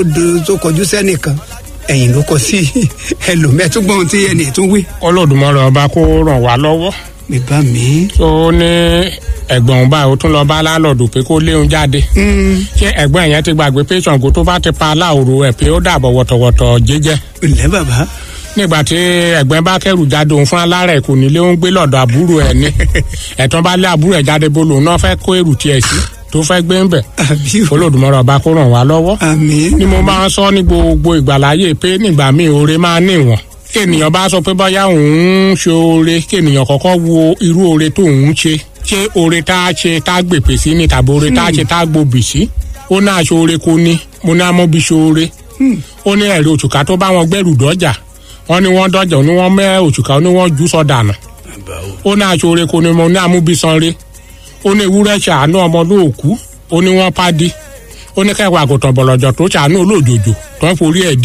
tó kọjú sẹ́nìkan ẹ̀yìn ló kọ sí ẹlòmẹ́túgbọ́n tí ẹnì tún wí. Olódùmarè ọba kó ràn wá lọ́wọ́ mi bá mi. tó ní ẹ̀gbọ́n báyìí ó tún lọ bá lálọ́ọ̀dù pé kó léun jáde ṣé ẹ̀gbọ́n yẹn ti gbàgbé pé Ṣàngó tó bá ti pa aláòrò ẹ̀ pé ó dàbọ̀ wọ̀tọ̀wọ̀tọ̀ jẹ́jẹ́ ǹlẹ́ bàbá. nígbà tí ẹ̀gbọ́n bá kẹ́rù jáde òun fún alárẹ̀ kò nílé ó ń gbé lọ́dọ̀ àbúrò ẹ̀ ní ẹ̀tàn bá lé àbúrò ẹ̀ jáde bó lòun náà fẹ́ kó èrù tiẹ̀ sí tó fẹ́ gbé ń bẹ̀ àbí o. Olódùmarè ọba kó ràn wá lọ́wọ́ àmín. ni mo máa ń sọ ní gbogbo ìgbàláyè pé nígbà míì oore máa níwọ̀n kéènìyàn bá sọ pé bóyá òun ń ṣe oore kéènìyàn kọ́kọ́ wo irú oore tó òun ṣe ṣé oore tá a ṣe tá a gbèpè sí ni tàbí oore tá a ṣe tá a gbòbì sí ó náà ṣe oore kò ní mo ní amóbi ṣe oore ó ní ẹ̀rí òṣùká tó bá wọn gbẹ́rù dọ́jà wọ́n ní wọ́n dọ́jà ó ní wọ́n mẹ́ òṣùká ó ní wọ́n jù sọ dànù ó náà ṣe oore kò ní mo ní amóbi sanre ó ní ewúrẹ́ ṣàánú ọmọ lóòkú ó ní wọ́n pàdé ó ní kẹwàá àgùntàn bọ̀lọ̀jọ̀ tó ṣàánú olóòjòjò tó ń forí ẹ̀